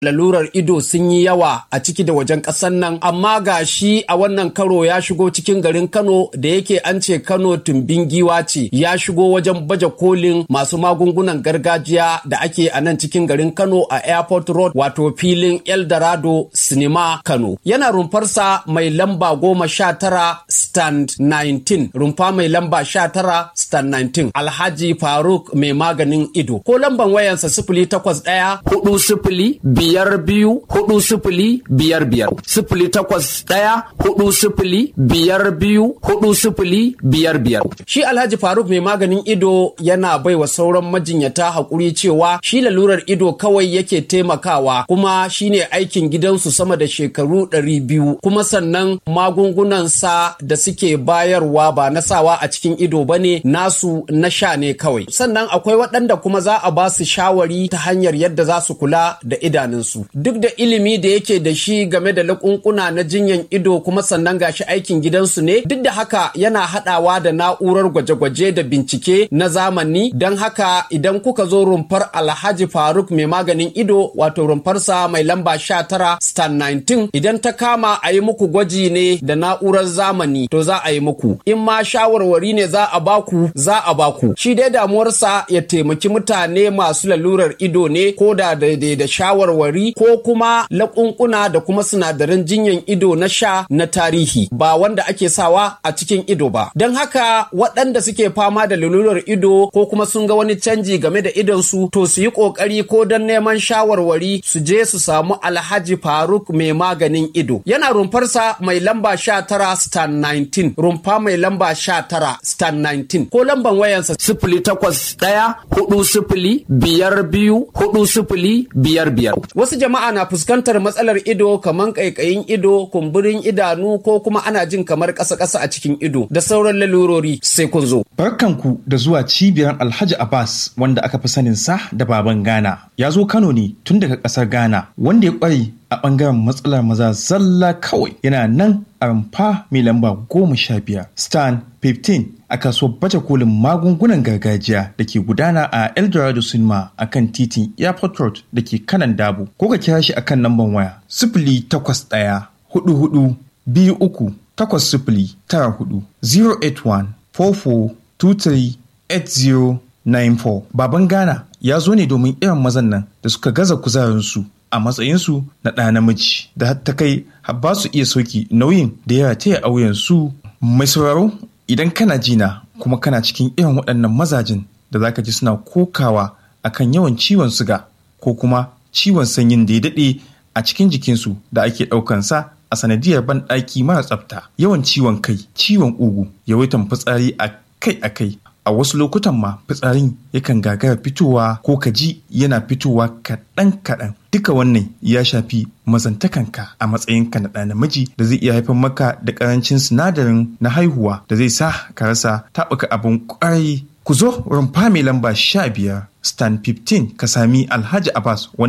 lalurar ido sun yi yawa a ciki da wajen ƙasar nan amma ga shi a wannan karo ya shigo cikin garin kano da yake an ce kano tumbin giwa ce ya shigo wajen baje kolin masu magungunan gargajiya da ake a nan cikin garin kano a airport road wato filin eldorado sinima kano yana rumfarsa mai lamba goma sha tara stand 19 rumfa mai lamba sha tara stand 19 alhaji faruk mai maganin ido ko lamban wayansa sifili takwas ɗaya hudu sifili biyar biyu hudu sifili biyar biyar sifili takwas ɗaya hudu sifili biyar biyu hudu sifili biyar biyar shi alhaji faruk mai maganin ido yana bai wa sauran majinyata haƙuri cewa shi lalurar ido kawai yake taimakawa kuma shine aikin gidansu sama da shekaru ɗari biyu kuma sannan magungunansa da suke bayarwa ba na sawa a cikin ido ba ne nasu na sha ne kawai sannan akwai waɗanda kuma za a ba su shawari ta hanyar yadda za su kula da idanunsu duk da ilimi da yake da shi game da lakunkuna na jinyan ido kuma sannan gashi aikin gidansu ne duk da haka yana haɗawa da na'urar gwaje-gwaje da bincike na zamani don haka idan kuka zo rumfar alhaji faruk mai maganin ido wato rumfarsa mai lamba 19 stan 19 idan ta kama a yi muku gwaji ne da na'urar zamani to za a yi muku in ma shawarwari ne za a baku za a baku shi dai damuwarsa ya taimaki mutane masu lalurar ido ne ko da daidai da shawarwari ko kuma laƙunƙuna da kuma sinadaran jinyan ido na sha na tarihi ba wanda ake sawa a cikin ido ba don haka waɗanda suke fama da lalurar ido ko kuma sun ga wani canji game da idonsu to su yi ƙoƙari ko don neman shawarwari su je su samu alhaji faruk mai maganin ido yana rumfarsa mai lamba sha tara stan 19 rumfa mai lamba sha tara stan 19 ko lamban wayansa sifili takwas ɗaya hudu sifili biyar biyu hudu sifili biyar biyar wasu jama'a na fuskantar matsalar ido kamar ƙaiƙayin ido kumburin idanu ko kuma ana jin kamar ƙasa-ƙasa a cikin ido da sauran lalurori sai kun zo Barkanku da zuwa cibiyar Alhaji Abbas wanda aka fi sanin sa da baban Ghana. Ya zo Kano ne tun daga ƙasar Ghana wanda ya ƙware a ɓangaren matsalar maza zalla kawai yana nan a rumfa mai lamba goma sha biyar stan 15 a kasuwar baje kolin magungunan gargajiya da ke gudana a eldorado cinema a kan titin airport road da ke kanan dabo ko ka kira shi akan lambar waya sifili takwas ɗaya hudu hudu biyu uku takwas sifili tara hudu 081 44 23 8094 baban ghana ya zo ne domin irin mazan nan da suka gaza kuzarinsu a matsayinsu na ɗa namiji da har ta kai har ba su iya sauki nauyin da ya rataya a wuyansu mai sauraro idan kana jina kuma kana cikin irin waɗannan mazajin da zaka ji suna kokawa akan yawan ciwon suga ko kuma ciwon sanyin da ya daɗe a cikin jikinsu da ake ɗaukansa a sanadiyar banɗaki mara tsafta yawan ciwon kai ciwon ugu yawaitan fitsari a kai a kai a wasu lokutan ma fitsarin yakan gagara fitowa ko kaji yana fitowa kaɗan kaɗan duka wannan ya shafi mazantakanka a matsayinka na ɗa namiji da zai iya haifar maka da ƙarancin sinadarin na haihuwa da zai sa ka rasa taɓuka abin ƙwarai ku zo rumfa mai lamba sha biyar stan 15 ka sami alhaji abbas